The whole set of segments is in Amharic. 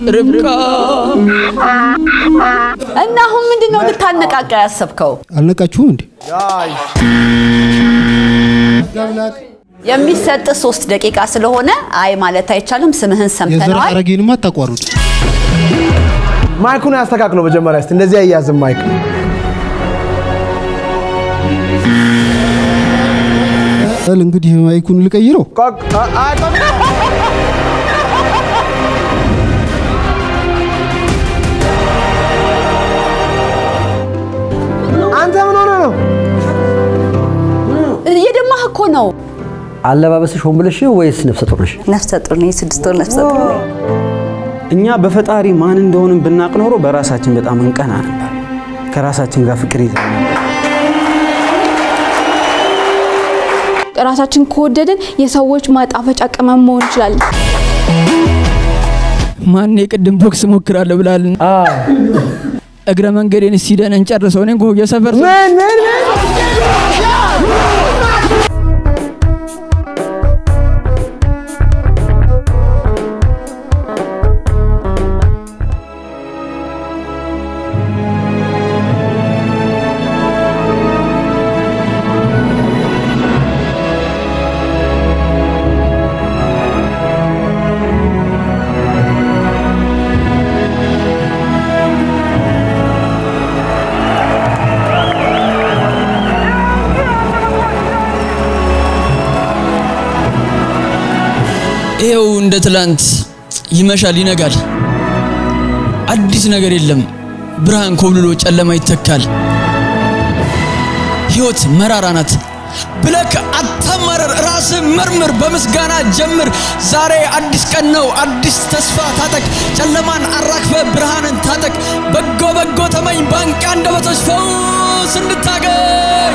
ርብቃ እና አሁን ምንድን ነው ልታነቃቃ ያሰብከው? አልነቃችሁም እንዴ? የሚሰጥ ሶስት ደቂቃ ስለሆነ አይ ማለት አይቻልም። ስምህን የዘር ሰምተነዋል። ሐረጌንማ አታቋርጡ። ማይኩን ያስተካክለው መጀመሪያ እስቲ እንደዚህ አያዝም ማይክ ል እንግዲህ ማይኩን ልቀይረው። ቆቅ- አ- አ- ቆቅ- አንተ ምን ሆነ ነው እየደማህ እኮ ነው። አለባበስሽ ሆን ብለሽ ነው ወይስ ነፍሰ ጡር ነሽ? ነፍሰ ጡር ነኝ። ስድስት ወር ነፍሰ ጡር ነኝ። እኛ በፈጣሪ ማን እንደሆንን ብናቅ ኖሮ በራሳችን በጣም እንቀና ነበር። ከራሳችን ጋር ፍቅር ይዘን ነበር። ራሳችን ከወደድን የሰዎች ማጣፈጫ ቅመም መሆን እንችላለን። ማን የቅድም ቦክስ ሞክራለሁ ብላልን እግረ መንገዴን ሲደን እንጨርሰው። እኔ እኮ የሰፈር ሰው ምን ምን ምን ይኸው እንደ ትላንት ይመሻል፣ ይነጋል። አዲስ ነገር የለም። ብርሃን ኮብልሎ ጨለማ ይተካል። ሕይወት መራራ ናት ብለክ አታማረር። ራስህ መርምር፣ በምስጋና ጀምር። ዛሬ አዲስ ቀን ነው፣ አዲስ ተስፋ ታጠቅ። ጨለማን አራክፈ ብርሃንን ታጠቅ። በጎ በጎ ተመኝ፣ ባንቂ አንደበቶች ፈውስ እንድታገኝ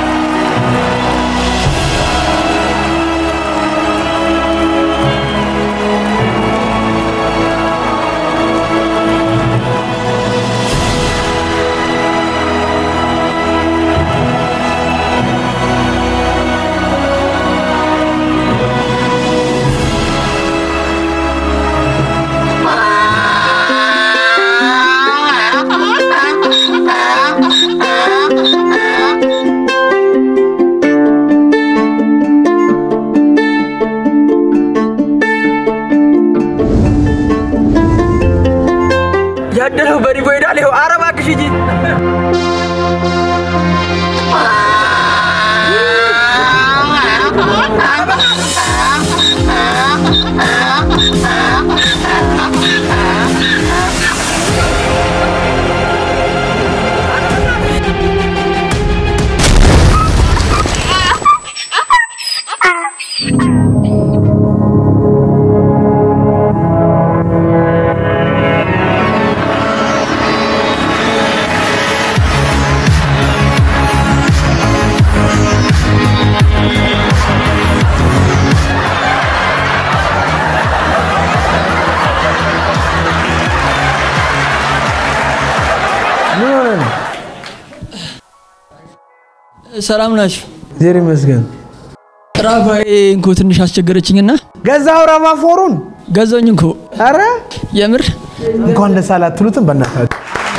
ያደረው በሪቦ ሄዳል። ይኸው ኧረ እባክሽ ሂጂ። ምን ሆነ ነው ሰላም ናችሁ? ዜር ይመስገን ራፋዬ እንኮ ትንሽ አስቸገረችኝና ገዛው ረማ ፎሩን ገዛኝ እንኮ አረ የምር እንኳን ደስ አላት አትሉትም በእናታችሁ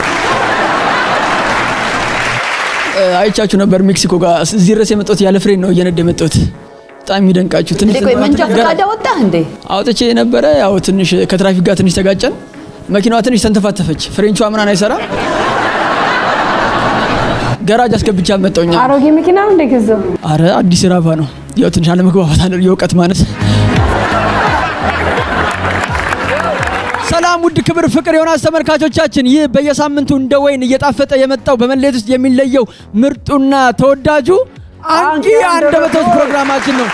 እ፣ አይቻችሁ ነበር ሜክሲኮ ጋር እዚህ ድረስ የመጣሁት ያለ ፍሬን ነው እየነዳ የመጣሁት። በጣም የሚደንቃችሁ ትንሽ እንዴ ቆይ መንጃ ፈቃድ አወጣህ እንዴ? አውጥቼ ነበረ። ያው ትንሽ ከትራፊክ ጋር ትንሽ ተጋጨን። መኪናዋ ትንሽ ተንተፋተፈች። ፍሬንቿ ምናምን አይሰራ። ገራጅ አስገብቻ መጣሁኛ። አሮጌ መኪና ነው እንደገዛው አረ አዲስ ራቫ ነው። ያው ትንሽ አለመግባባት አለ፣ የእውቀት ማነስ። ሰላም ውድ ክብር ፍቅር የሆናስ ተመልካቾቻችን፣ ይህ በየሳምንቱ እንደ ወይን እየጣፈጠ የመጣው በመለየት ውስጥ የሚለየው ምርጡና ተወዳጁ አንቂ አንደበቶች ፕሮግራማችን ነው።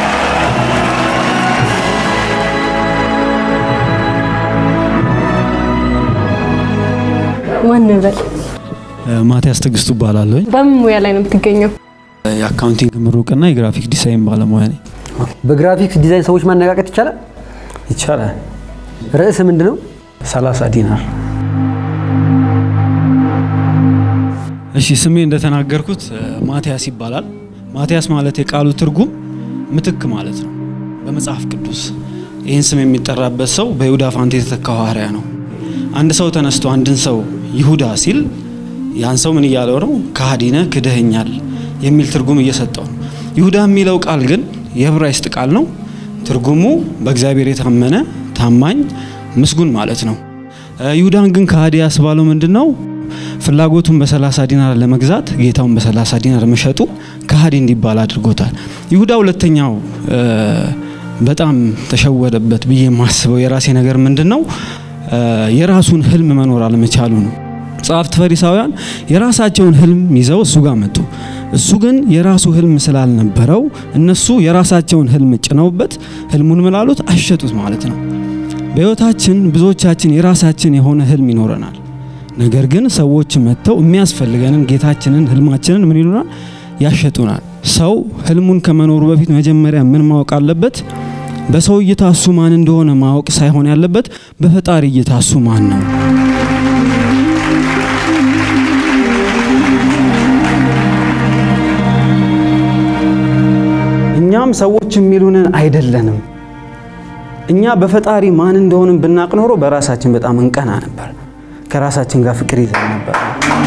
ማን በል ማቲያስ ትዕግስቱ እባላለሁ። በምን ሙያ ላይ ነው የምትገኘው? የአካውንቲንግ ምሩቅና የግራፊክ ዲዛይን ባለሙያ ነኝ። በግራፊክስ ዲዛይን ሰዎች ማነቃቀት ይቻላል? ይቻላል። ርዕስ ምንድን ነው? 30 ዲናር። እሺ ስሜ እንደተናገርኩት እ፣ ማቲያስ ይባላል። ማቲያስ ማለት የቃሉ ትርጉም ምትክ ማለት ነው በመጽሐፍ ቅዱስ። ይህን ስም የሚጠራበት ሰው በይሁዳ ፋንታ የተተካ ሐዋርያ ነው። አንድ ሰው ተነስቶ አንድን ሰው ይሁዳ ሲል ያን ሰው ምን እያለው ነው? ከሃዲ ነህ፣ ክደኸኛል የሚል ትርጉም እየሰጠው ነው። ይሁዳ የሚለው ቃል ግን የዕብራይስጥ ቃል ነው። ትርጉሙ በእግዚአብሔር የታመነ ታማኝ፣ ምስጉን ማለት ነው። ይሁዳን ግን ከሃዲ ያስባለው ምንድን ነው? ፍላጎቱን በሰላሳ ዲናር ለመግዛት ጌታውን በሰላሳ ዲናር መሸጡ ከሃዲ እንዲባል አድርጎታል። ይሁዳ ሁለተኛው በጣም ተሸወደበት ብዬ የማስበው የራሴ ነገር ምንድን ነው? የራሱን ህልም መኖር አለመቻሉ ነው። ጸሐፍት ፈሪሳውያን የራሳቸውን ህልም ይዘው እሱ ጋር መጡ። እሱ ግን የራሱ ህልም ስላልነበረው እነሱ የራሳቸውን ህልም ጭነውበት ህልሙን ምላሉት አሸጡት ማለት ነው። በህይወታችን ብዙዎቻችን የራሳችን የሆነ ህልም ይኖረናል። ነገር ግን ሰዎች መጥተው የሚያስፈልገንን ጌታችንን ህልማችንን ምን ይሉናል? ያሸጡናል። ሰው ህልሙን ከመኖሩ በፊት መጀመሪያ ምን ማወቅ አለበት? በሰው እይታ እሱ ማን እንደሆነ ማወቅ ሳይሆን ያለበት በፈጣሪ እይታ እሱ ማን ነው። እኛም ሰዎች የሚሉንን አይደለንም። እኛ በፈጣሪ ማን እንደሆንን ብናቅ ኖሮ በራሳችን በጣም እንቀና ነበር። ከራሳችን ጋር ፍቅር ይዘን ነበር።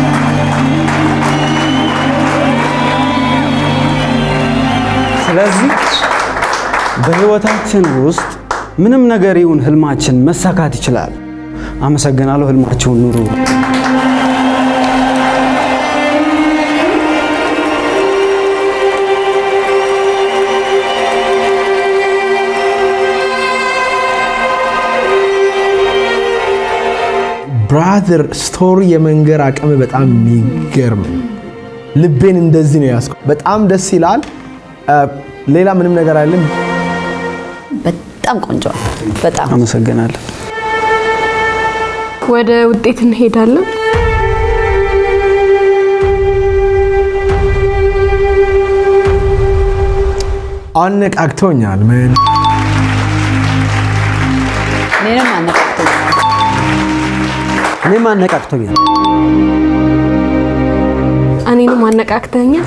ስለዚህ በህይወታችን ውስጥ ምንም ነገር ይሁን ህልማችን መሳካት ይችላል። አመሰግናለሁ። ህልማችሁን ኑሩ። ብራዘር ስቶሪ የመንገር አቅም በጣም የሚገርም ነው። ልቤን እንደዚህ ነው ያስኩ። በጣም ደስ ይላል። ሌላ ምንም ነገር አይደለም። በጣም ቆንጆ ነው። በጣም አመሰግናለሁ። ወደ ውጤት እንሄዳለን። አነቃቅቶኛል። ምን እኔንም አነቃቅቶኛል። እኔም አነቃቅቶኛል። እኔንም አነቃቅተኛል።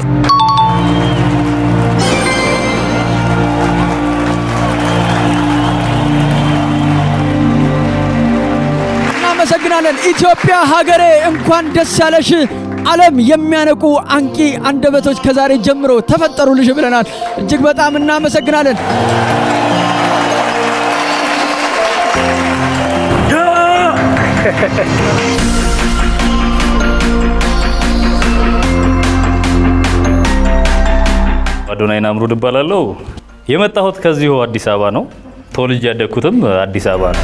እናመሰግናለን። ኢትዮጵያ ሀገሬ እንኳን ደስ ያለሽ። ዓለም የሚያነቁ አንቂ አንደበቶች ከዛሬ ጀምሮ ተፈጠሩልሽ ብለናል። እጅግ በጣም እናመሰግናለን። አዶናይ ናምሩድ እባላለሁ። የመጣሁት ከዚሁ አዲስ አበባ ነው። ተወልጄ ያደግኩትም አዲስ አበባ ነው።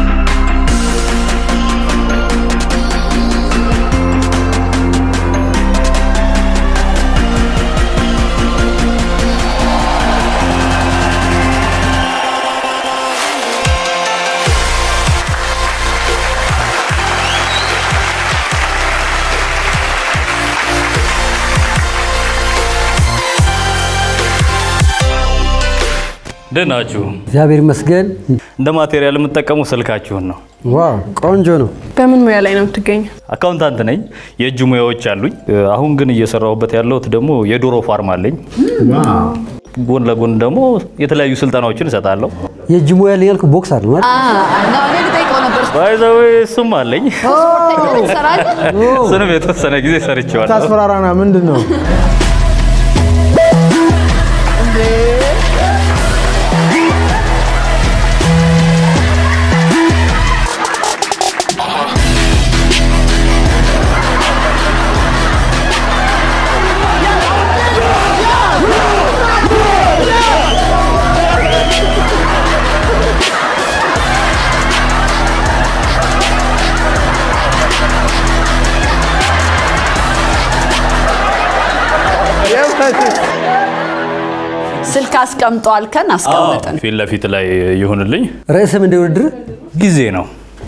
ደህና ናችሁ? እግዚአብሔር ይመስገን። እንደ ማቴሪያል የምጠቀመው ስልካችሁን ነው። ዋው ቆንጆ ነው። በምን ሙያ ላይ ነው የምትገኘው? አካውንታንት ነኝ። የእጅ ሙያዎች አሉኝ። አሁን ግን እየሰራሁበት ያለሁት ደግሞ የዶሮ ፋርም አለኝ። ጎን ለጎን ደግሞ የተለያዩ ስልጠናዎችን እሰጣለሁ። የእጅ ሙያ ላይ ያልኩ ቦክስ አይደል ማለት? ነው እኔ ልጠይቀው ነበር። ባይዘዌ እሱም አለኝ። ስፖርተኛ ትሰራለህ? እሱንም የተወሰነ ጊዜ ሰርቼዋለሁ። ታስፈራራና ምንድን ነው? ስልክ አስቀምጧል ከን አስቀምጠን ፊት ለፊት ላይ ይሁንልኝ። ርዕስም እንደ ውድድር ጊዜ ነው።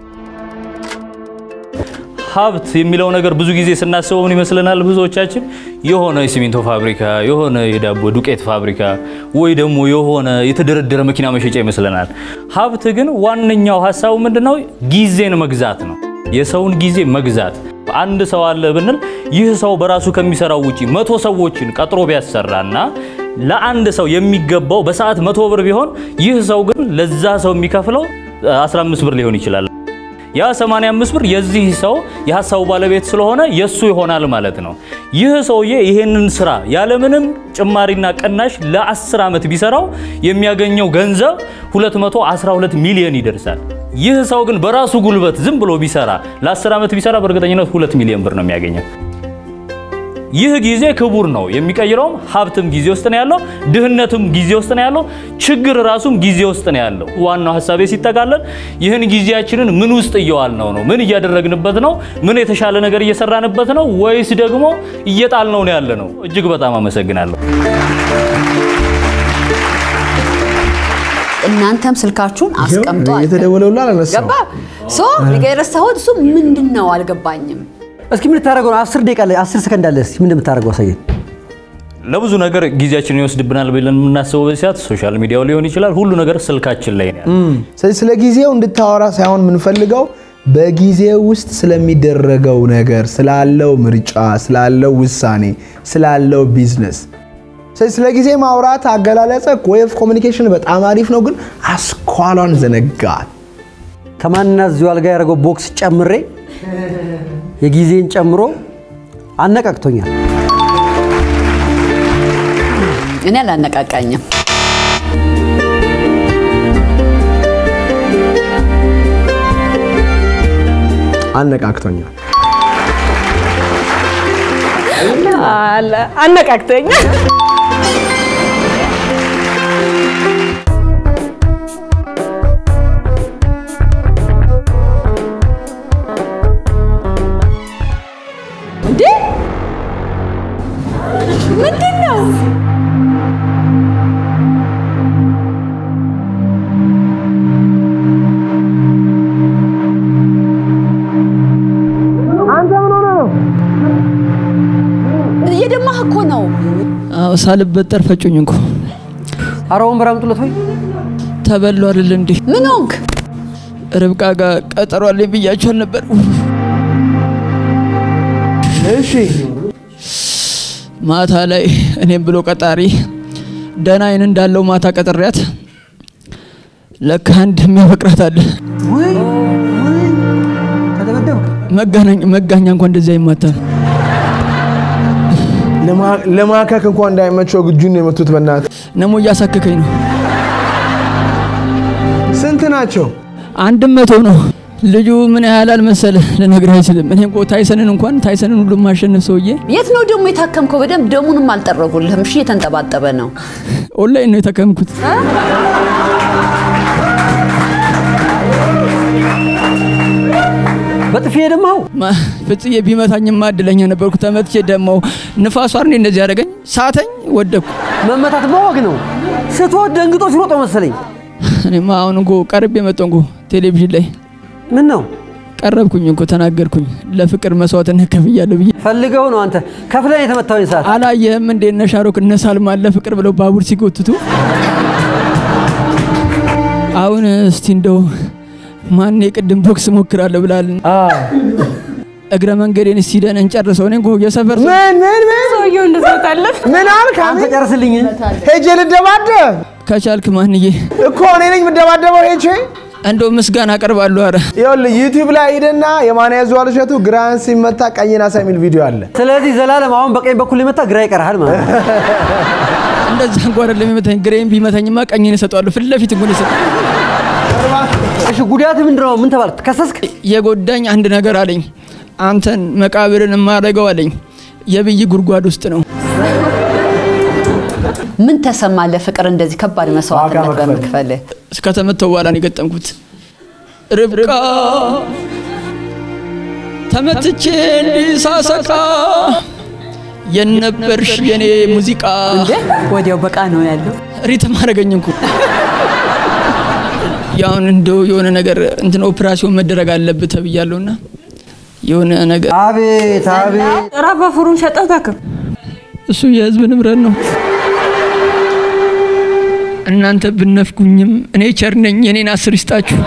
ሀብት የሚለው ነገር ብዙ ጊዜ ስናስበው ምን ይመስለናል? ብዙዎቻችን የሆነ የሲሚንቶ ፋብሪካ፣ የሆነ የዳቦ ዱቄት ፋብሪካ ወይ ደግሞ የሆነ የተደረደረ መኪና መሸጫ ይመስለናል። ሀብት ግን ዋነኛው ሀሳቡ ምንድነው? ጊዜን መግዛት ነው። የሰውን ጊዜ መግዛት። አንድ ሰው አለ ብንል ይህ ሰው በራሱ ከሚሰራው ውጪ መቶ ሰዎችን ቀጥሮ ቢያሰራና ለአንድ ሰው የሚገባው በሰዓት መቶ ብር ቢሆን ይህ ሰው ግን ለዛ ሰው የሚከፍለው 15 ብር ሊሆን ይችላል። ያ 85 ብር የዚህ ሰው የሀሳቡ ባለቤት ስለሆነ የሱ ይሆናል ማለት ነው። ይህ ሰውዬ ይሄንን ስራ ያለምንም ጭማሪና ቅናሽ ለ10 ዓመት ቢሰራው የሚያገኘው ገንዘብ 212 ሚሊዮን ይደርሳል። ይህ ሰው ግን በራሱ ጉልበት ዝም ብሎ ቢሰራ ለ10 ዓመት ቢሰራ በእርግጠኝነት 2 ሚሊዮን ብር ነው የሚያገኘው። ይህ ጊዜ ክቡር ነው። የሚቀይረውም ሀብትም ጊዜ ውስጥ ነው ያለው፣ ድህነትም ጊዜ ውስጥ ነው ያለው፣ ችግር ራሱም ጊዜ ውስጥ ነው ያለው። ዋናው ሀሳቤ ሲጠቃለል ይህን ጊዜያችንን ምን ውስጥ እየዋልነው ነው? ምን እያደረግንበት ነው? ምን የተሻለ ነገር እየሰራንበት ነው? ወይስ ደግሞ እየጣልነው ነው ያለ ነው? እጅግ በጣም አመሰግናለሁ። እናንተም ስልካችሁን አስቀምጧል። የተደወለውላ አላነሳው ገባ ሶ የረሳሁት እሱ ምንድን ነው አልገባኝም። እስኪ ምን ልታደርገው ነው? አስር ደቂቃ ላይ አስር ሰከንድ አለ። እስኪ ምን እንደምታደርገው አሳየን። ለብዙ ነገር ጊዜያችንን ይወስድብናል ብለን የምናስበው በዚህ ሰዓት ሶሻል ሚዲያው ሊሆን ይችላል። ሁሉ ነገር ስልካችን ላይ ነው ያለው። ስለዚህ ስለ ጊዜው እንድታወራ ሳይሆን የምንፈልገው በጊዜው ውስጥ ስለሚደረገው ነገር፣ ስላለው ምርጫ፣ ስላለው ውሳኔ፣ ስላለው ቢዝነስ። ስለዚህ ስለ ጊዜ ማውራት አገላለጸ ወይ ኦፍ ኮሚኒኬሽን በጣም አሪፍ ነው፣ ግን አስኳሏን ዘነጋል። ከማንና እዚሁ አልጋ ያደረገው ቦክስ ጨምሬ የጊዜን ጨምሮ አነቃቅቶኛል። እኔ አላነቃቃኝም። አነቃቅቶኛል። አለ አነቃቅተኛ እንዴ ምንድን ነው? እየደማህ እኮ ነው። አዎ ሳልበጠር ፈጩኝ እንኮ አረ ወንበር አምጡለት ወይ ተበሉ አይደል እንዴ? ምን ሆንክ? ርብቃ ጋር ቀጠሮ አለኝ ብያቸዋል ነበር። እሺ ማታ ላይ እኔም ብሎ ቀጣሪ ደህና አይን እንዳለው ማታ ቀጥሬያት ለካ አንድ የሚያፈቅራት አለ። ወይ ወይ ተደበደብክ። መጋናኝ መጋኛ እንኳን እንደዚህ አይማታም። ለማ- ለማከክ እንኳን እንዳይመቸው ግጁን ነው የመቱት። በእናት ነሞ እያሳከከኝ ነው። ስንት ናቸው? አንድ መቶ ነው። ልጁ ምን ያህል አልመሰለ ልነግርህ አይችልም። እኔ እኮ ታይሰንን እንኳን ታይሰንን ሁሉ ማሸነፍ ሰውዬ የት ነው ደግሞ የታከምከው? በደንብ ደሙንም አልጠረጉልህም። እሺ እየተንጠባጠበ ነው። ኦንላይን ነው የተከምኩት። በጥፊ ደማው ማ- ፍጽዬ ቢመታኝማ እድለኛ ነበርኩ። ተመትቼ ደማው ንፋሷ አርኔ እንደዚህ ያደረገኝ ሳተኝ፣ ወደኩ። መመታት ማወግ ነው። ስትወድ ደንግጦ ሲሮጦ መሰለኝ። እኔማ አሁን እንኮ ቀርቤ መጣሁ እንኮ ቴሌቪዥን ላይ ምን ነው ቀረብኩኝ እንኮ ተናገርኩኝ። ለፍቅር መስዋዕትነት ከፍያለሁ ብዬ ፈልገው ነው አንተ ከፍለን የተመታውን ሰዓት አላየህም እንዴ? እነ ሻሮክ እነ ሳልማን ለፍቅር ብለው ባቡር ሲጎትቱ። አሁን እስቲ እንደው ማን የቅድም ቦክስ ሞክራለሁ ብላል። እግረ መንገዴን እስቲ ደን እንጨርሰው። እኔ እንኮ የሰፈር ሰው ምን ምን ምን ሰውየው እንደዛ ታለፍ ምን አልክ? አንተ አሜን? ጨርስልኝ። ሄጄ ልደባደብ ከቻልክ ማንዬ እኮ እኔ ነኝ የምደባደበው ሄጄ እንደው ምስጋና አቀርባለሁ። አረ ይኸውልህ ዩቲዩብ ላይ ሂድና የማን ያዘዋል እሸቱ ግራን ሲመታ ቀኝን አሳ የሚል ቪዲዮ አለ። ስለዚህ ዘላለም አሁን በቀኝ በኩል ሊመታ ግራ ይቀርሃል ማለት ነው። እንደዛ እንኳ አይደለም የመታኝ። ግሬን ቢመታኝማ ቀኝን እሰጠዋለሁ። ፊት ለፊት እንኳን ይሰጥ እሺ ጉዳት ምንድን ነው? ምን ተባልክ? ከሰስክ? የጎዳኝ አንድ ነገር አለኝ። አንተን መቃብርን የማደርገው አለኝ የብይ ጉድጓድ ውስጥ ነው። ምን ተሰማ ለፍቅር እንደዚህ ከባድ መስዋዕትነት ዋጋ መክፈል። በመክፈል? እስከተመተው በኋላ ነው የገጠምኩት። ርብቃ ተመትቼ እንዲሳሰቃ የነበርሽ የኔ ሙዚቃ እንዴ ወዲያው በቃ ነው ያለው። ሪትም አደረገኝ እንኩ ያሁን እንደው የሆነ ነገር እንትን ኦፕራሲዮን መደረግ አለብህ ተብያለሁና የሆነ ነገር አቤት አቤት ራፋፉሩን ሸጠህ ታክም እሱ የህዝብ ንብረት ነው። እናንተ ብነፍኩኝም እኔ ቸር ነኝ። የኔን አስር ይስጣችሁ።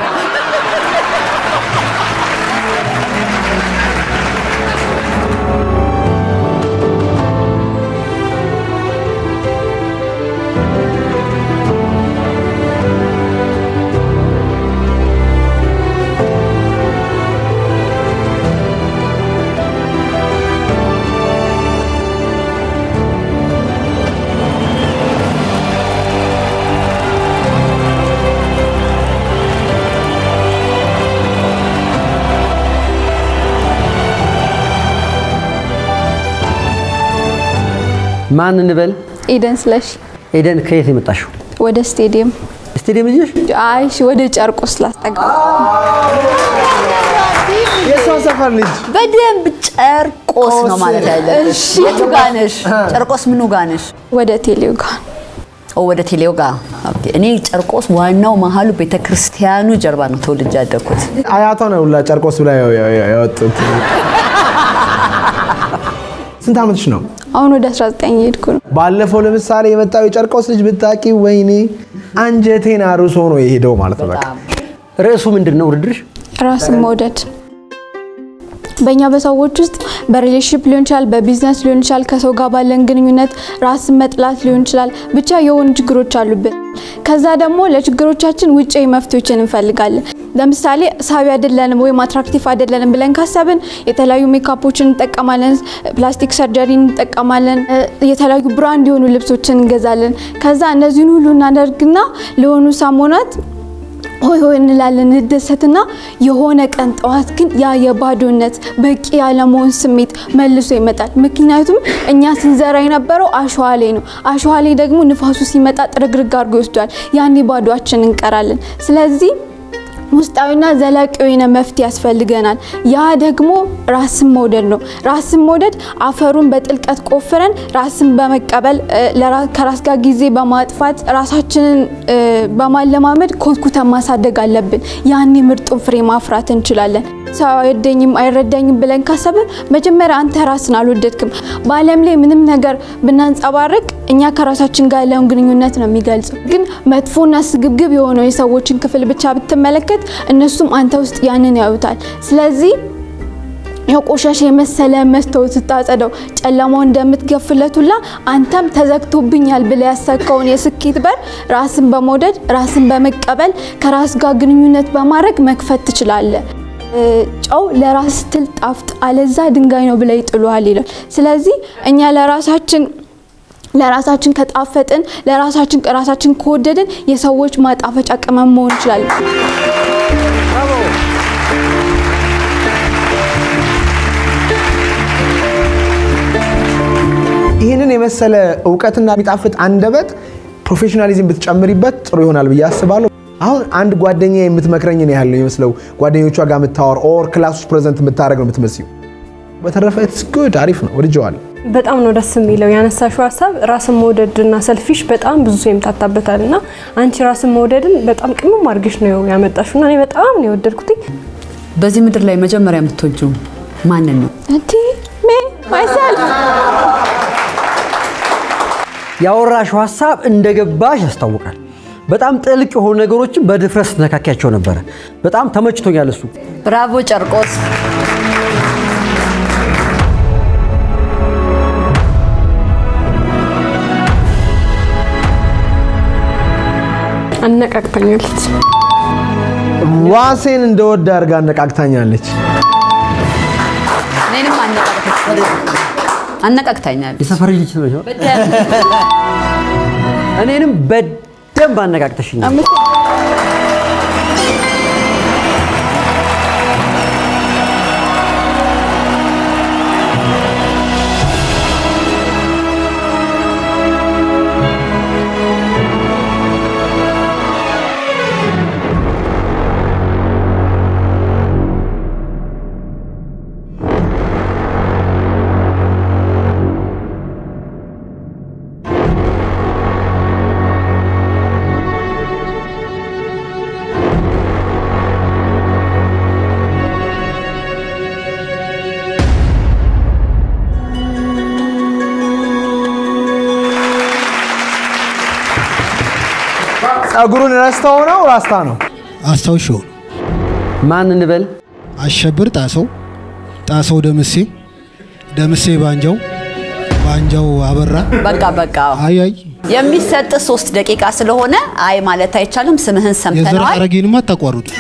ማን እንበል? ኤደን ስለሽ ኤደን ከየት ነው የመጣሽው? ወደ ስቴዲየም ስቴዲየም ልጅሽ? አይ እሺ፣ ወደ ጨርቆስ ላስጠጋ የእሷ ሰፈር ልጅ በደንብ ጨርቆስ ነው ማለት ያለብሽ። የቱ ጋ ነሽ? ጨርቆስ ምኑ ጋ ነሽ? ወደ ቴሌው ጋር ኦ ወደ ቴሌው ጋ። ኦኬ። እኔ ጨርቆስ ዋናው መሀሉ ቤተክርስቲያኑ ጀርባ ነው ተወልጄ ያደግኩት። አያቷ ነው ሁላ ጨርቆስ ብላ ያው- ያው- ያው- ያወጡት። ስንት ዓመትሽ ነው? አሁን ወደ 19 እየሄድኩ ነው። ባለፈው ለምሳሌ የመጣው የጨርቆስ ልጅ ብታቂ፣ ወይኔ አንጀቴን አርሶ ነው የሄደው ማለት ነው። በቃ ርዕሱ ምንድን ነው ውድድርሽ? ራስን መውደድ በእኛ በሰዎች ውስጥ በሪሌሽንሽፕ ሊሆን ይችላል፣ በቢዝነስ ሊሆን ይችላል፣ ከሰው ጋር ባለን ግንኙነት ራስን መጥላት ሊሆን ይችላል። ብቻ የሆኑ ችግሮች አሉብን። ከዛ ደግሞ ለችግሮቻችን ውጫዊ መፍትሄዎችን እንፈልጋለን። ለምሳሌ ሳቢ አይደለንም ወይም አትራክቲቭ አይደለንም ብለን ካሰብን የተለያዩ ሜካፖችን እንጠቀማለን፣ ፕላስቲክ ሰርጀሪ እንጠቀማለን፣ እ፣ የተለያዩ ብራንድ የሆኑ ልብሶችን እንገዛለን። ከዛ እነዚህን ሁሉ እናደርግና ለሆኑ ሳሞናት ሆይ ሆይ እንላለን እንደሰትና የሆነ ቀን ጠዋት ግን ያ የባዶነት በቂ ያለመሆን ስሜት መልሶ ይመጣል። ምክንያቱም እኛ ስንዘራ የነበረው አሸዋ ላይ ነው። አሸዋ ላይ ደግሞ ንፋሱ ሲመጣ ጥርግርግ አድርጎ ይወስዷል። ያኔ ባዶችን እንቀራለን። ስለዚህ ውስጣዊና ዘላቂ የሆነ መፍትሄ ያስፈልገናል። ያ ደግሞ ራስን መውደድ ነው። ራስን መውደድ አፈሩን በጥልቀት ቆፍረን ራስን በመቀበል እ፣ ለራ- ከራስ ጋር ጊዜ በማጥፋት ራሳችንን እ፣ በማለማመድ ኮትኩተን ማሳደግ አለብን። ያኔ ምርጡን ፍሬ ማፍራት እንችላለን። ሰው አይወደኝም አይረዳኝም ብለን ካሰብን መጀመሪያ አንተ ራስን አልወደድክም። በዓለም ላይ ምንም ነገር ብናንጸባርቅ እኛ ከራሳችን ጋር ያለውን ግንኙነት ነው የሚገልጸው። ግን መጥፎና ስግብግብ የሆነው የሰዎችን ክፍል ብቻ ብትመለከት እነሱም አንተ ውስጥ ያንን ያዩታል። ስለዚህ የቆሻሻ የመሰለ መስታወት ስታጸደው ጨለማው እንደምትገፍለት ሁላ አንተም ተዘግቶብኛል ብለህ ያሰብከውን የስኬት በር ራስን በመውደድ ራስን በመቀበል ከራስ ጋር ግንኙነት በማድረግ መክፈት ትችላለህ። እ፣ ጨው ለራስ ስትል ጣፍጥ፣ አለዛ ድንጋይ ነው ብለው ይጥሉሃል ይላል። ስለዚህ እኛ ለራሳችን ለራሳችን ከጣፈጥን ለራሳችን ራሳችን ከወደድን የሰዎች ማጣፈጫ ቅመም መሆን እንችላለን። ይህንን የመሰለ እውቀትና የሚጣፍጥ አንደበት ፕሮፌሽናሊዝም ብትጨምሪበት ጥሩ ይሆናል ብዬ አስባለሁ። አሁን አንድ ጓደኛ የምትመክረኝን ያህል ነው የሚመስለው ጓደኞቿ ጋር የምታወር ኦር ክላስ ውስጥ ፕሬዘንት የምታደርግ ነው የምትመስዩ። በተረፈ ኢትስ ጉድ አሪፍ ነው፣ ወድጀዋለሁ። በጣም ነው ደስ የሚለው ያነሳሽው ሀሳብ ራስን መውደድና ሰልፊሽ በጣም ብዙ ሰው ይምታታበታል እና አንቺ ራስን መውደድን በጣም ቅምም አድርገሽ ነው ያመጣሽው እና እኔ በጣም ነው የወደድኩትኝ። በዚህ ምድር ላይ መጀመሪያ የምትወጂው ማንን ነው? እንዲ ሜ ማይሰልፍ ያወራሽው ሀሳብ እንደገባሽ ያስታውቃል። በጣም ጥልቅ የሆኑ ነገሮችን በድፍረት ስትነካኪያቸው ነበረ። በጣም ተመችቶኛል እሱ። ብራቮ ጨርቆስ። አነቃቅታኛለች። ዋሴን እንደወድ አድርጋ አነቃቅታኛለች። እኔንም አነቃቅታኛለች። አነቃቅታኛለች። የሰፈር ልጅ ነሽ። እኔንም በደንብ አነቃቅተሽኛል። ጸጉሩን ረስተው ነው ራስታ ነው? አስታውሻው ነው። ማን እንበል? አሸብር ጣሰው፣ ጣሰው ደምሴ፣ ደምሴ ባንጃው፣ ባንጃው አበራ። በቃ በቃ አይ አይ የሚሰጥ ሶስት ደቂቃ ስለሆነ አይ ማለት አይቻልም። ስምህን የዘር ሰምተነዋል። ሐረጌንም አታቋርጡ።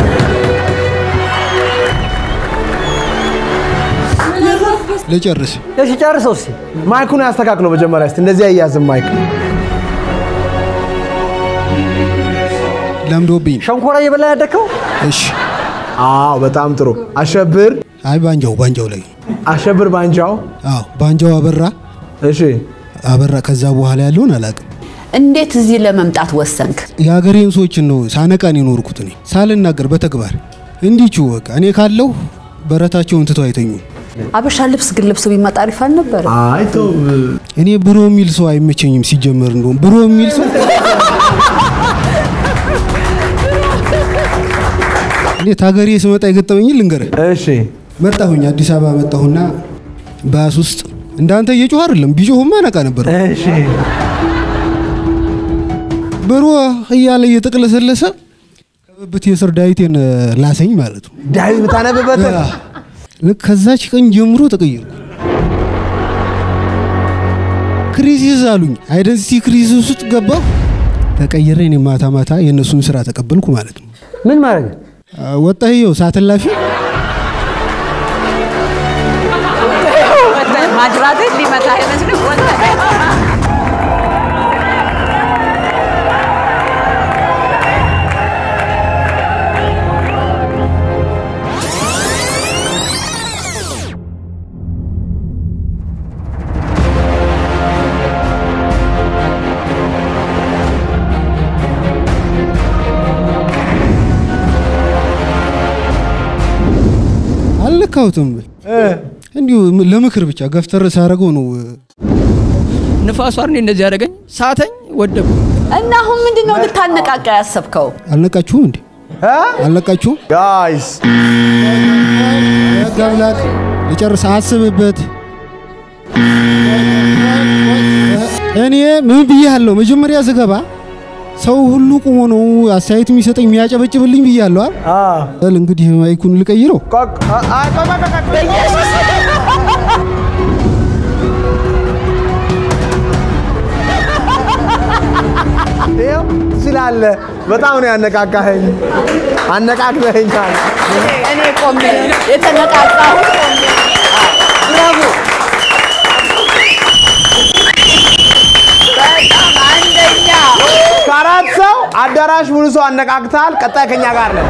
ልጨርስ። እሺ ጨርሰው እስኪ። ማይኩን ያስተካክለው መጀመሪያ እስቲ። እንደዚህ አያዝም ማይክ። ለምዶብኝ ነው። ሸንኮራ እየበላ ያደግከው እሺ። አዎ በጣም ጥሩ። አሸብር አይ ባንጃው ባንጃው ላይ አሸብር ባንጃው። አዎ ባንጃው አበራ እሺ አበራ ከዛ በኋላ ያለውን አላውቅም። እንዴት እዚህ ለመምጣት ወሰንክ? የሀገሬን ሰዎችን ነው ሳነቃን የኖርኩት እኔ ሳልናገር በተግባር እንዲቹ በቃ እኔ ካለሁ በረታቸውን ትተው አይተኙም። አበሻ ልብስ ግን ልብሱ ቢመጣ አሪፍ አልነበረ? አይ ተው እኔ ብሮ የሚል ሰው አይመቸኝም። ሲጀመር እንደውም ብሮ የሚል ሰው እኔ ታገሬ ስመጣ የገጠመኝን ልንገርህ። እሺ መጣሁኝ አዲስ አበባ መጣሁና ባስ ውስጥ እንዳንተ እየጮህ አይደለም ቢጮህማ ነቃ ነበር። እሺ ብሮ እያለ እየተቅለሰለሰ ከብብት የስር ዳዊቴን ላሰኝ ማለት ነው። ዳዊት የምታነብበት ልክ ከዛች ቀን ጀምሮ ተቀየርኩ። ክሪሲስ አሉኝ። አይደንቲቲ ክሪሲስ ውስጥ ገባሁ። ተቀየረ። እኔ ማታ ማታ የእነሱን ስራ ተቀበልኩ ማለት ነው። ምን ማድረግ ወጣህ ይኸው ሳትላፊ ማጅራት ሊመታ አይመስልም? አልነካሁትም። እንዲሁ ለምክር ብቻ ገፍተር ሳደርገው ነው ንፋሱ አርኔ እንደዚህ ያደረገኝ ሳተኝ ወደቁ። እና አሁን ምንድን ነው ልታነቃቃ ያሰብከው? አልነቃችሁም እንዴ? አልነቃችሁም? ጋይስ ህግ አምላክ ልጨርስ፣ አስብበት። እኔ ምን ብያለሁ? መጀመሪያ ስገባ ሰው ሁሉ ቁሞ ነው አስተያየት የሚሰጠኝ የሚያጨበጭብልኝ ብያለሁ አይደል? እንግዲህ ማይኩን ልቀይረው። ይኸው ትችላለህ። በጣም ነው ያነቃቃኸኝ፣ አነቃቅተኸኛል። እኔ ቆሜ የተነቃቃሁት ቆሜ ብራቮ! በጣም አንደኛ ከአራት ሰው አዳራሽ ሙሉ ሰው አነቃቅተሃል። ቀጣይ ከኛ ጋር ነን።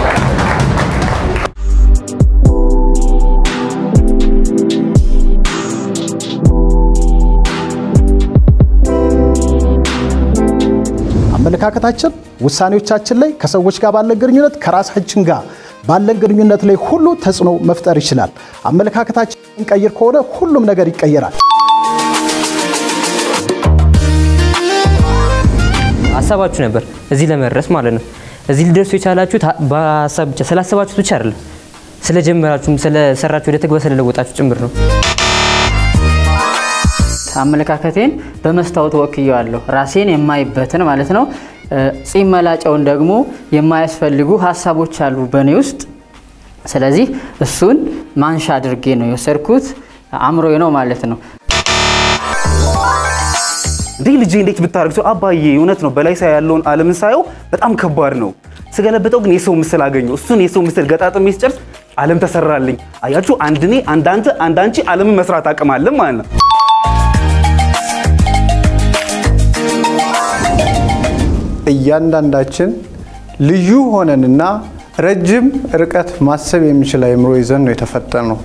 አመለካከታችን ውሳኔዎቻችን ላይ ከሰዎች ጋር ባለን ግንኙነት ከራሳችን ጋር ባለን ግንኙነት ላይ ሁሉ ተጽዕኖ መፍጠር ይችላል። አመለካከታችን እንቀይር ከሆነ ሁሉም ነገር ይቀየራል። ሀሳባችሁ ነበር እዚህ ለመድረስ ማለት ነው። እዚህ ሊደርሱ የቻላችሁት በሀሳብ ብቻ ስላሰባችሁት ብቻ አይደለም፣ ስለጀመራችሁም ስለሰራችሁ ወደ ተግባር ስለለወጣችሁ ጭምር ነው። አመለካከቴን በመስታወት ወክየዋለሁ። ራሴን የማይበትን ማለት ነው። ጺም መላጨውን ደግሞ የማያስፈልጉ ሀሳቦች አሉ በእኔ ውስጥ። ስለዚህ እሱን ማንሻ አድርጌ ነው የወሰድኩት። አእምሮዬ ነው ማለት ነው። እንዴ ልጄ እንዴት ብታደርግ ሰው አባዬ፣ እውነት ነው በላይ ሳይ ያለውን ዓለምን ሳየው በጣም ከባድ ነው። ስገለበጠው ግን የሰው ምስል አገኘው። እሱን የሰው ምስል ገጣጥሜ ስጨርስ ዓለም ተሰራልኝ። አያችሁ፣ አንድ እኔ፣ አንድ አንተ፣ አንድ አንቺ ዓለምን መስራት አቅም አለን ማለት ነው። እያንዳንዳችን ልዩ ሆነንና ረጅም ርቀት ማሰብ የሚችል አእምሮ ይዘን ነው የተፈጠርነው።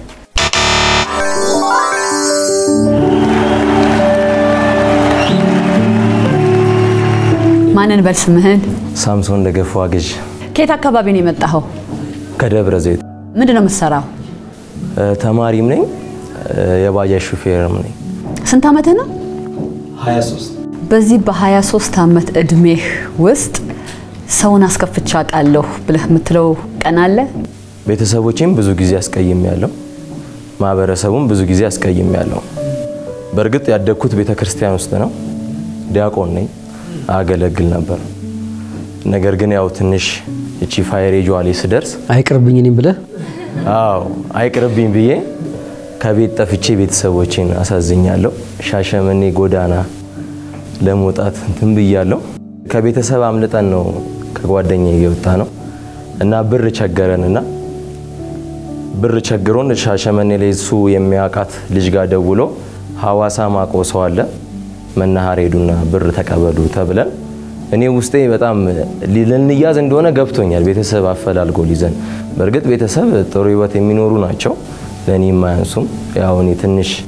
ማንን በል ስምህን? ሳምሶን ደገፉ አግዥ ከየት አካባቢ ነው የመጣኸው? ከደብረ ዘይት ምንድን ነው የምትሰራው? እ፣ ተማሪም ነኝ እ፣ የባጃጅ ሹፌርም ነኝ። ስንት ዓመትህ ነው? 23 በዚህ በ23 ዓመት እድሜህ ውስጥ ሰውን አስከፍቼ አውቃለሁ ብለህ የምትለው ቀን አለ? ቤተሰቦቼም ብዙ ጊዜ አስቀይም ያለው ማህበረሰቡም ብዙ ጊዜ አስቀይም ያለው። በእርግጥ ያደግኩት ቤተ ክርስቲያን ውስጥ ነው። ዲያቆን ነኝ፣ አገለግል ነበር። ነገር ግን ያው ትንሽ እቺ ፋየር ኤጇ ላይ ስደርስ አይቅርብኝ እኔም ብለህ አዎ አይቅርብኝ ብዬ ከቤት ጠፍቼ ቤተሰቦቼን አሳዝኛለሁ። ሻሸመኔ ጎዳና ለመውጣት እንትን ብያለሁ። ከቤተሰብ አምልጠን ነው ከጓደኛ እየወጣ ነው እና ብር ቸገረንና ብር ቸግሮን ሻሸመኔ ላይ እሱ የሚያውቃት ልጅ ጋር ደውሎ ሐዋሳ ማቆ ሰው አለ መናኸሪያ ሄዱና ብር ተቀበሉ ተብለን እኔ ውስጤ በጣም ልንያዝ እንደሆነ ገብቶኛል። ቤተሰብ አፈላልጎ ሊዘን በእርግጥ ቤተሰብ ጥሩ ህይወት የሚኖሩ ናቸው፣ ለእኔ የማያንሱም። ያው እኔ ትንሽ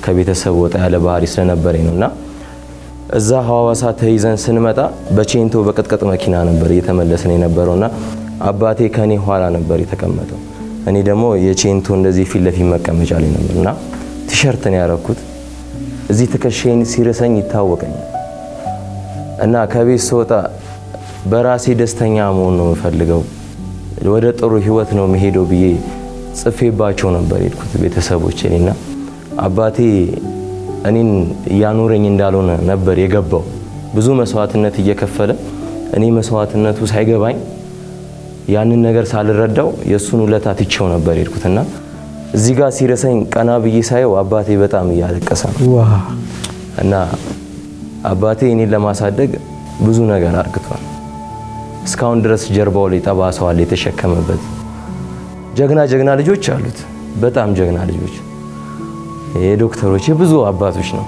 ከቤተሰብ ወጣ ያለ ባህሪ ስለነበረኝ ነው እና እዛ ሐዋሳ ተይዘን ስንመጣ በቼንቶ በቅጥቅጥ መኪና ነበር እየተመለስን የነበረው እና አባቴ ከኔ ኋላ ነበር የተቀመጠው። እኔ ደግሞ የቼንቶ እንደዚህ ፊት ለፊት መቀመጫ ላይ ነበር እና ቲሸርት ነው ያረኩት። እዚህ ትከሻዬን ሲርሰኝ ይታወቀኛል እና ከቤት ስወጣ በራሴ ደስተኛ መሆን ነው የምፈልገው፣ ወደ ጥሩ ህይወት ነው መሄደው ብዬ ጽፌባቸው ነበር የሄድኩት ቤተሰቦች እና አባቴ እኔን እያኖረኝ እንዳልሆነ ነበር የገባው። ብዙ መስዋዕትነት እየከፈለ እኔ መስዋዕትነቱ ሳይገባኝ ያንን ነገር ሳልረዳው የእሱን ውለታ ትቼው ነበር የሄድኩትና እዚህ ጋር ሲረሰኝ ቀና ብዬ ሳየው አባቴ በጣም እያለቀሰ ነው እና አባቴ እኔን ለማሳደግ ብዙ ነገር አርግቷል። እስካሁን ድረስ ጀርባው ላይ ጠባሳዋል የተሸከመበት። ጀግና ጀግና ልጆች አሉት፣ በጣም ጀግና ልጆች የዶክተሮች የብዙ አባቶች ነው።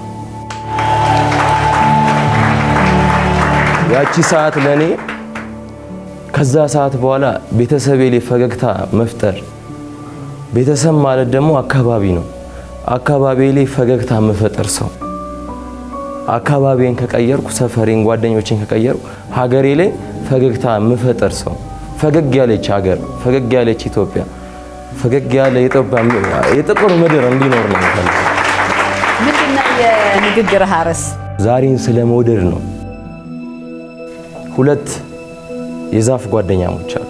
ያቺ ሰዓት ለእኔ ከዛ ሰዓት በኋላ ቤተሰቤ ላይ ፈገግታ መፍጠር ቤተሰብ ማለት ደግሞ አካባቢ ነው። አካባቢ ላይ ፈገግታ የምፈጥር ሰው አካባቢን ከቀየርኩ፣ ሰፈሬን፣ ጓደኞችን ከቀየርኩ፣ ሀገሬ ላይ ፈገግታ የምፈጥር ሰው ፈገግ ያለች ሀገር፣ ፈገግ ያለች ኢትዮጵያ፣ ፈገግ ያለ የጥቁር ምድር እንዲኖር ነው የምፈልገው። ምንድነው የንግግርህ ርዕስ? ዛሬን ስለ መውደድ ነው። ሁለት የዛፍ ጓደኛሞች አሉ።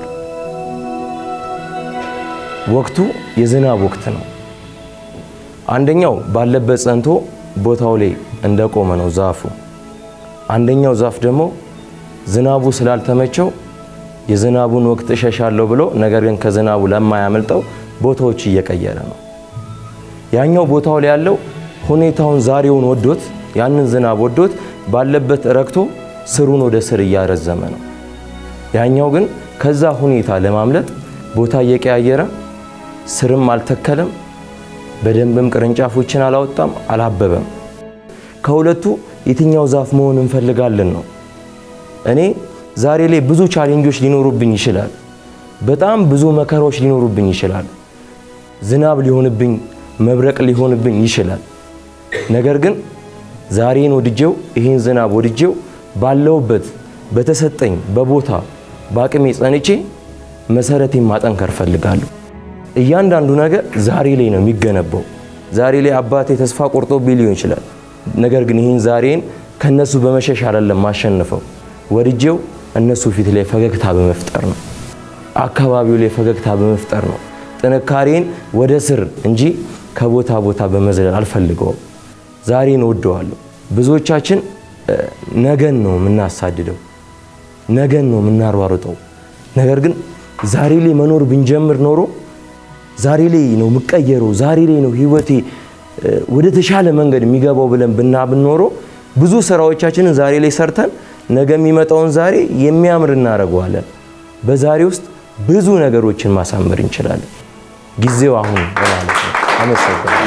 ወቅቱ የዝናብ ወቅት ነው። አንደኛው ባለበት ጸንቶ ቦታው ላይ እንደቆመ ነው ዛፉ። አንደኛው ዛፍ ደግሞ ዝናቡ ስላልተመቸው የዝናቡን ወቅት እሸሻለሁ ብሎ ነገር ግን ከዝናቡ ለማያመልጠው ቦታዎች እየቀየረ ነው። ያኛው ቦታው ላይ ያለው ሁኔታውን ዛሬውን ወዶት ያንን ዝናብ ወዶት ባለበት ረክቶ ስሩን ወደ ስር እያረዘመ ነው። ያኛው ግን ከዛ ሁኔታ ለማምለጥ ቦታ እየቀያየረ ስርም አልተከለም፣ በደንብም ቅርንጫፎችን አላወጣም፣ አላበበም። ከሁለቱ የትኛው ዛፍ መሆን እንፈልጋለን ነው። እኔ ዛሬ ላይ ብዙ ቻሌንጆች ሊኖሩብኝ ይችላል። በጣም ብዙ መከራዎች ሊኖሩብኝ ይችላል። ዝናብ ሊሆንብኝ፣ መብረቅ ሊሆንብኝ ይችላል። ነገር ግን ዛሬን ወድጄው ይህን ዝናብ ወድጄው ባለውበት በተሰጠኝ በቦታ በአቅሜ ጸንቼ መሰረቴን ማጠንከር ፈልጋለሁ። እያንዳንዱ ነገር ዛሬ ላይ ነው የሚገነባው። ዛሬ ላይ አባቴ ተስፋ ቆርጦብኝ ሊሆን ይችላል። ነገር ግን ይህን ዛሬን ከነሱ በመሸሽ አይደለም ማሸንፈው፣ ወድጄው እነሱ ፊት ላይ ፈገግታ በመፍጠር ነው። አካባቢው ላይ ፈገግታ በመፍጠር ነው። ጥንካሬን ወደ ስር እንጂ ከቦታ ቦታ በመዝለል አልፈልገውም። ዛሬን እወደዋለሁ። ብዙዎቻችን ነገን ነው የምናሳድደው፣ ነገን ነው የምናሯሩጠው። ነገር ግን ዛሬ ላይ መኖር ብንጀምር ኖሮ ዛሬ ላይ ነው የምቀየረው፣ ዛሬ ላይ ነው ህይወቴ ወደ ተሻለ መንገድ የሚገባው ብለን ብናብን ኖሮ ብዙ ስራዎቻችንን ዛሬ ላይ ሰርተን ነገ የሚመጣውን ዛሬ የሚያምር እናደርገዋለን። በዛሬ ውስጥ ብዙ ነገሮችን ማሳመር እንችላለን። ጊዜው አሁን ማለት ነው። አመሰግናለሁ።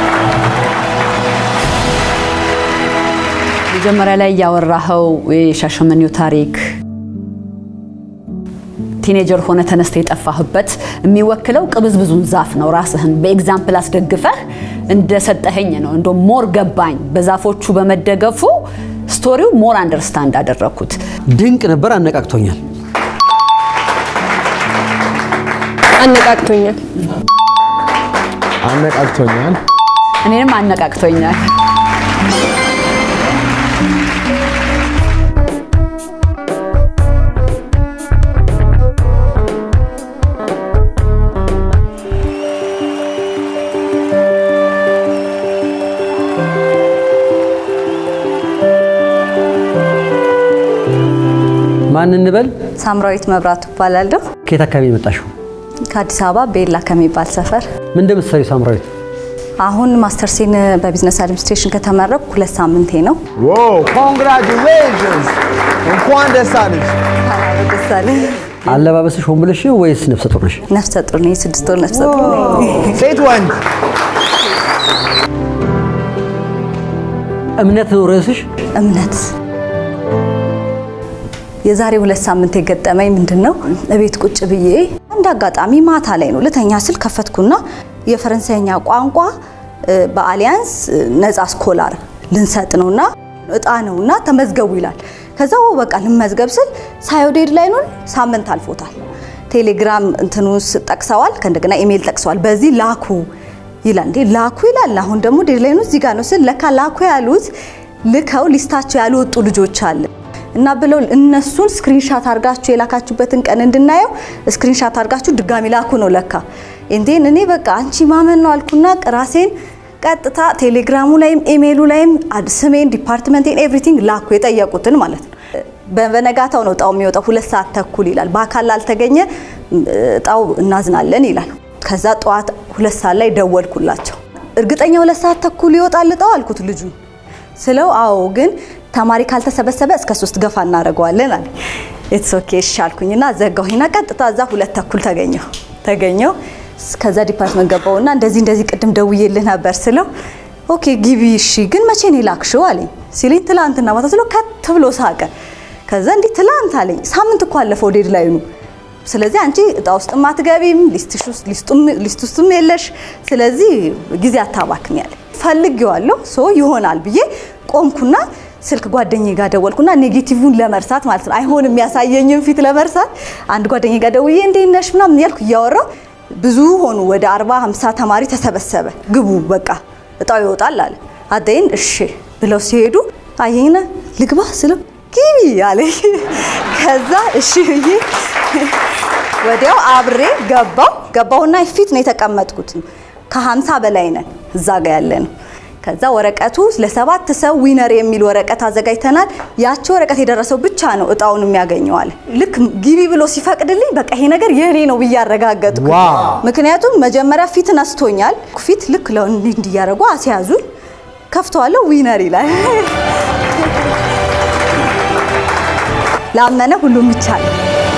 መጀመሪያ ላይ ያወራኸው የሻሸመኔው ታሪክ ቲኔጀር ሆነ ተነስተ የጠፋህበት የሚወክለው ቅብዝብዙን ዛፍ ነው። ራስህን በኤግዛምፕል አስደግፈህ እንደሰጠኸኝ ነው። እንደ ሞር ገባኝ። በዛፎቹ በመደገፉ ስቶሪው ሞር አንደርስታንድ አደረግኩት። ድንቅ ነበር። አነቃቅቶኛል። አነቃቅቶኛል። አነቃቅቶኛል። እኔንም አነቃቅቶኛል። ማን እንበል? ሳምራዊት መብራቱ እባላለሁ። ከየት አካባቢ የመጣሽው? ከአዲስ አበባ ቤላ ከሚባል ሰፈር። ምን እንደምትሰሪው ሳምራዊት? አሁን ማስተርሴን በቢዝነስ አድሚኒስትሬሽን ከተመረኩ ሁለት ሳምንቴ ነው። ኮንግራቹሌሽንስ! እንኳን ደስ አለሽ። ደስ አለኝ። አለባበስሽ ሆን ብለሽ ነው ወይስ ነፍሰ ጡር ነሽ? ነፍሰ ጡር ነኝ። ስድስት ወር ነፍሰ ጡር ነኝ። ሴት ወንድ? እምነት ነው ርዕስሽ? እምነት የዛሬ ሁለት ሳምንት የገጠመኝ ምንድን ነው? እቤት ቁጭ ብዬ እንደ አጋጣሚ ማታ ላይ ነው ልተኛ ስል ከፈትኩና የፈረንሳይኛ ቋንቋ በአሊያንስ ነፃ ስኮላር ልንሰጥ ነውና እጣ ነውና ተመዝገቡ ይላል። ከዛ በቃ ልመዝገብ ስል ሳየው ዴድላይኑን ሳምንት አልፎታል። ቴሌግራም እንትኑ ጠቅሰዋል፣ ከእንደገና ኢሜይል ጠቅሰዋል። በዚህ ላኩ ይላል። እንዴ ላኩ ይላል። አሁን ደግሞ ዴድላይኑ እዚህ ጋር ነው ስል ለካ ላኩ ያሉት ልከው ሊስታቸው ያልወጡ ልጆች አለ እና ብለው እነሱን ስክሪንሻት አድርጋችሁ የላካችሁበትን ቀን እንድናየው ስክሪንሻት አድርጋችሁ ድጋሚ ላኩ ነው ለካ። እንዴን እኔ በቃ አንቺ ማመን ነው አልኩና ራሴን ቀጥታ ቴሌግራሙ ላይም ኢሜይሉ ላይም ስሜን፣ ዲፓርትመንቴን ኤቭሪቲንግ ላኩ የጠየቁትን ማለት ነው። በነጋታው ነው እጣው የሚወጣው። ሁለት ሰዓት ተኩል ይላል። በአካል ላልተገኘ እጣው እናዝናለን ይላል። ከዛ ጠዋት ሁለት ሰዓት ላይ ደወልኩላቸው። እርግጠኛ ሁለት ሰዓት ተኩል ይወጣል እጣው አልኩት ልጁ ስለው አዎ ግን ተማሪ ካልተሰበሰበ እስከ ሶስት ገፋ እናደርገዋለን አለ። ኢትስ ኦኬ እሺ አልኩኝና ዘጋሁኝና ቀጥታ እዛ ሁለት ተኩል ተገኘሁ ተገኘሁ ከዛ ዲፓርትመንት ገባውና እንደዚህ እንደዚህ ቅድም ደውዬልህ ነበር ስለው ኦኬ ግቢ እሺ ግን መቼ ነው የላክሽው አለኝ ሲለኝ ትላንትና ማታ ስለው ከት ብሎ ሳቀ ከዛ እንዲህ ትላንት አለኝ ሳምንት እኮ አለፈው ዴድላይኑ ስለዚህ አንቺ እጣ ውስጥም አትገቢም ሊስት ውስጥም የለሽ ስለዚህ ጊዜ አታባክኝ አለ ፈልጌዋለሁ ሶ ይሆናል ብዬ ቆምኩና ስልክ ጓደኛዬ ጋር ደወልኩና ኔጌቲቭን ለመርሳት ማለት ነው አይሆንም የሚያሳየኝን ፊት ለመርሳት አንድ ጓደኛዬ ጋር ደውዬ እንዴት ነሽ ምናምን እያልኩ እያወራሁ ብዙ ሆኑ ወደ 40 50 ተማሪ ተሰበሰበ ግቡ በቃ እጣው ይወጣል አለ አደይን እሺ ብለው ሲሄዱ አየኝና ልግባ ስለው ግቢ አለኝ ከዛ እሺ ብዬ ወዲያው አብሬ ገባው ገባውና ፊት ነው የተቀመጥኩት ከ50 በላይ ነን እዛ ጋር ያለ ነው ከዛ ወረቀቱ ለሰባት ሰው ዊነር የሚል ወረቀት አዘጋጅተናል። ያቺ ወረቀት የደረሰው ብቻ ነው እጣውን የሚያገኘዋል። ልክ ግቢ ብሎ ሲፈቅድልኝ በቃ ይሄ ነገር የኔ ነው ብዬ አረጋገጥኩ። ምክንያቱም መጀመሪያ ፊት ነስቶኛል። ፊት ልክ እንዲህ እንዲያደርጉ አስያዙኝ። ከፍተዋለሁ፣ ዊነር ይላል። ላመነ ሁሉም ይቻላል።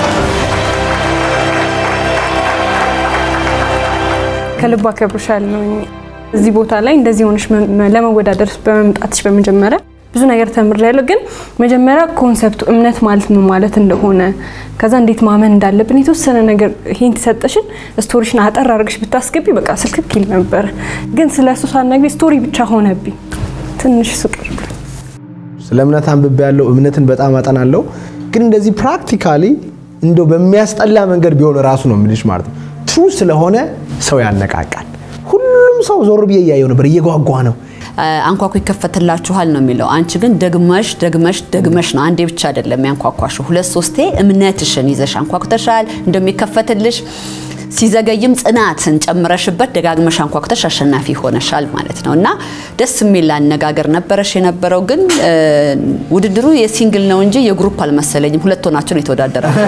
ከልብ አከብርሻለሁ። እዚህ ቦታ ላይ እንደዚህ ሆነሽ ለመወዳደር በመምጣትሽ በመጀመሪያ ብዙ ነገር ተምሬያለሁ። ግን መጀመሪያ ኮንሰፕቱ እምነት ማለት ምን ማለት እንደሆነ ከዛ እንዴት ማመን እንዳለብን የተወሰነ ነገር ሂንት ሰጠሽን ስቶሪሽን አጠር አድርገሽ ብታስገቢ በቃ ስልክክ ይል ነበር። ግን ስለ እሱ ሳትነግሪ ስቶሪ ብቻ ሆነብኝ። ትንሽ ስቅር ስለ እምነት አንብቤ ያለው እምነትን በጣም አጠናለሁ። ግን እንደዚህ ፕራክቲካሊ እንደው በሚያስጠላ መንገድ ቢሆን ራሱ ነው የምልሽ ማለት ነው። ትሩ ስለሆነ ሰው ያነቃቃል። ሁሉም ሰው ዞር ብዬ እያየው ነበር፣ እየጓጓ ነው። አንኳኩ ይከፈትላችኋል ነው የሚለው። አንቺ ግን ደግመሽ ደግመሽ ደግመሽ ነው አንዴ ብቻ አይደለም ያንኳኳሽው፣ ሁለት ሶስቴ እምነትሽን ይዘሽ አንኳኩተሻል እንደሚከፈትልሽ። ሲዘገይም ጽናትን ጨምረሽበት ደጋግመሽ አንኳኩተሽ አሸናፊ ሆነሻል ማለት ነው እና ደስ የሚል አነጋገር ነበረሽ የነበረው። ግን ውድድሩ የሲንግል ነው እንጂ የግሩፕ አልመሰለኝም። ሁለት ሆናችሁ ነው የተወዳደራችሁ።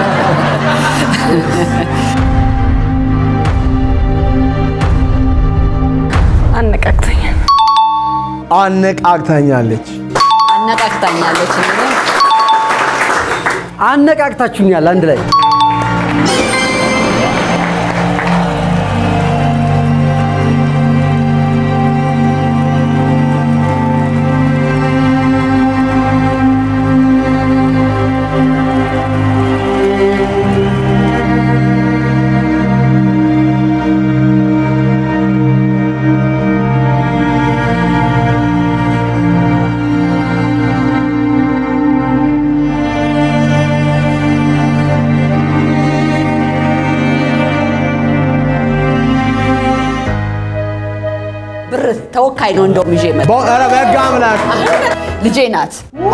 አነቃቅተኛል። አነቃቅታኛለች። አነቃቅታኛለች። አነቃቅታችሁኛል አንድ ላይ ብር ተወካይ ነው እንደውም ይዤ መጣ። ኧረ በሕግ አምላክ ልጄ ናት።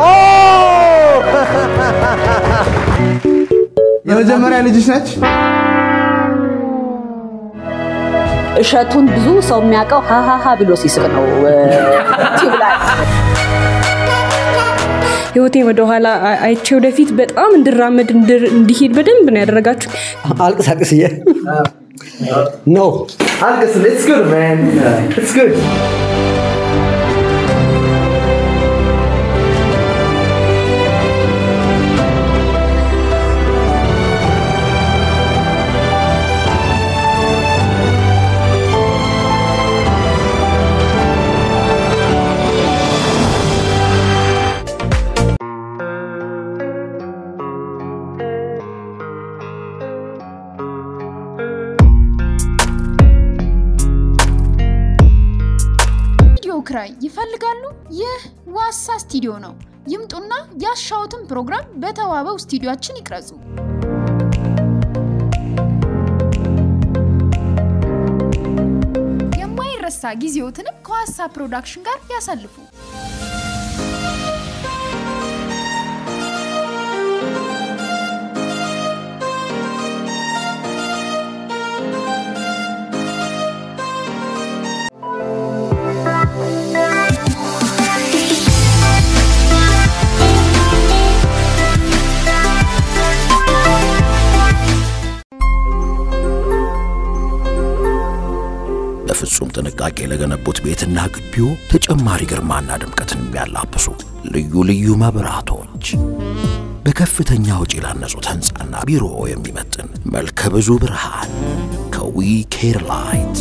የመጀመሪያ ልጅሽ ነች? እሸቱን ብዙ ሰው የሚያውቀው ሀሀሀ ብሎ ሲስቅ ነው። ቲዩብ ላይ ህይወቴን ወደኋላ አይቼ ወደፊት በጣም እንድራመድ እንዲሄድ በደንብ ነው ያደረጋችሁ። አልቅስ አልቅስዬ ነው አልቅስ። ኢትስ ጉድ ማን ኢትስ ጉድ ክራይ ይፈልጋሉ? ይህ ዋሳ ስቱዲዮ ነው። ይምጡና ያሻውትን ፕሮግራም በተዋበው ስቱዲዮአችን ይቅረጹ። የማይረሳ ጊዜዎትንም ከዋሳ ፕሮዳክሽን ጋር ያሳልፉ። በፍጹም ጥንቃቄ ለገነቡት ቤትና ግቢው ተጨማሪ ግርማና ድምቀትን የሚያላብሱ ልዩ ልዩ መብራቶች በከፍተኛ ወጪ ላነጹት ሕንፃና ቢሮ የሚመጥን መልከ ብዙ ብርሃን ከዊ ኬር ላይት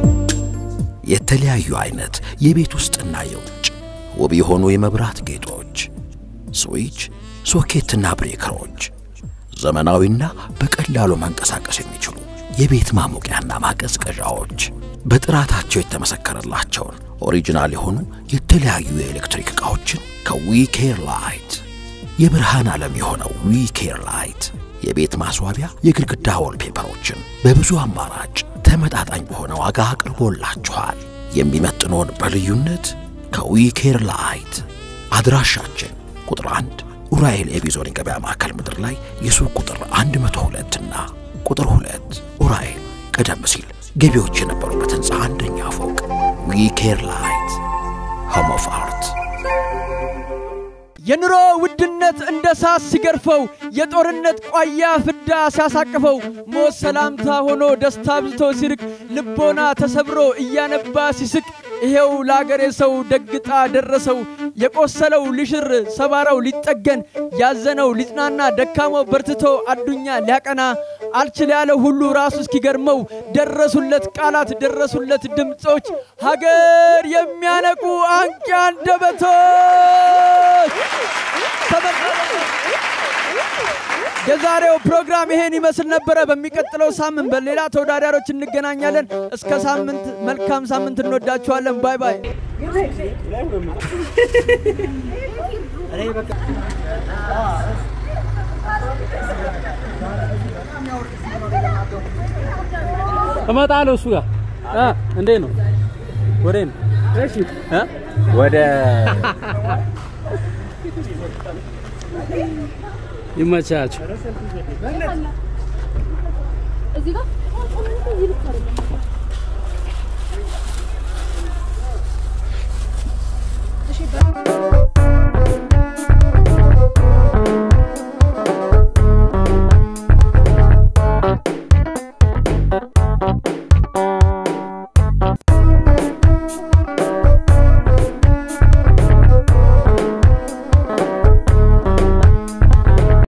የተለያዩ አይነት የቤት ውስጥና የውጭ ውብ የሆኑ የመብራት ጌጦች፣ ስዊች፣ ሶኬትና ብሬከሮች፣ ዘመናዊና በቀላሉ መንቀሳቀስ የሚችሉ የቤት ማሞቂያና ማቀዝቀዣዎች በጥራታቸው የተመሰከረላቸውን ኦሪጂናል የሆኑ የተለያዩ የኤሌክትሪክ ዕቃዎችን ከዊኬር ላይት የብርሃን ዓለም የሆነው ዊኬር ላይት የቤት ማስዋቢያ የግድግዳ ወልፔፐሮችን በብዙ አማራጭ ተመጣጣኝ በሆነ ዋጋ አቅርቦላችኋል። የሚመጥኖን በልዩነት ከዊኬር ላይት አድራሻችን ቁጥር 1 ኡራኤል ኤቢዞን የገበያ ማዕከል ምድር ላይ የሱቅ ቁጥር 102 እና ቁጥር 2 ኡራኤል ቀደም ሲል ገቢዎች የነበሩበት ህንፃ አንደኛ ፎቅ ዊኬር ላይት ሆም ኦፍ አርት የኑሮ ውድነት እንደ ሳት ሲገርፈው የጦርነት ቋያ ፍዳ ሲያሳቅፈው ሞት ሰላምታ ሆኖ ደስታ ብዝቶ ሲርቅ ልቦና ተሰብሮ እያነባ ሲስቅ ይሄው ለአገሬ ሰው ደግጣ ደረሰው የቆሰለው ሊሽር ሰባራው ሊጠገን ያዘነው ሊጽናና ደካማው በርትቶ አዱኛ ሊያቀና አልችል ያለ ሁሉ ራሱ እስኪገርመው ደረሱለት ቃላት ደረሱለት ድምፆች ሀገር የሚያነቁ አንቂ አንደበቶች የዛሬው ፕሮግራም ይሄን ይመስል ነበረ። በሚቀጥለው ሳምንት በሌላ ተወዳዳሪዎች እንገናኛለን። እስከ ሳምንት መልካም ሳምንት እንወዳችኋለን። ባይ ባይ። እመጣለሁ እሱ ጋር እ እንዴት ነው? ወዴ ነው? እሺ እ ወደ ይመቻችሁ። እዚህ ጋር